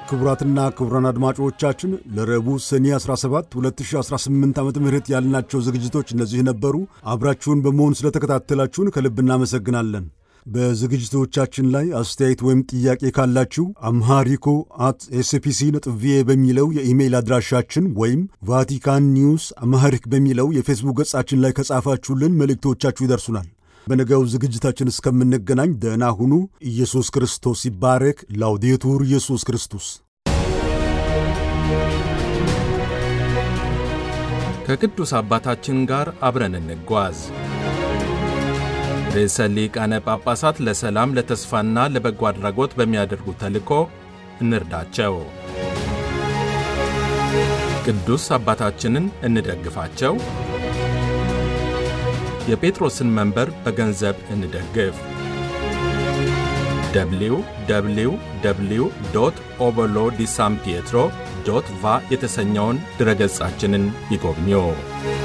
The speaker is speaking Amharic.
ክቡራትና ክቡራን አድማጮቻችን ለረቡዕ ሰኔ 17 2018 ዓ ም ያልናቸው ዝግጅቶች እነዚህ ነበሩ። አብራችሁን በመሆን ስለተከታተላችሁን ከልብ እናመሰግናለን። በዝግጅቶቻችን ላይ አስተያየት ወይም ጥያቄ ካላችሁ አምሃሪኮ አት ኤስፒሲ ነጥብ ቪኦኤ በሚለው የኢሜይል አድራሻችን ወይም ቫቲካን ኒውስ አምሃሪክ በሚለው የፌስቡክ ገጻችን ላይ ከጻፋችሁልን መልእክቶቻችሁ ይደርሱናል። በነገው ዝግጅታችን እስከምንገናኝ ደህና ሁኑ። ኢየሱስ ክርስቶስ ይባረክ። ላውዴቱር ኢየሱስ ክርስቶስ። ከቅዱስ አባታችን ጋር አብረን እንጓዝ። ርዕሰ ሊቃነ ጳጳሳት ለሰላም ለተስፋና ለበጎ አድራጎት በሚያደርጉት ተልእኮ እንርዳቸው። ቅዱስ አባታችንን እንደግፋቸው። የጴጥሮስን መንበር በገንዘብ እንደግፍ። ደብሊው ደብሊው ደብሊው ዶት ኦበሎ ዲ ሳን ፒየትሮ ዶት ቫ የተሰኘውን ድረገጻችንን ይጎብኙ።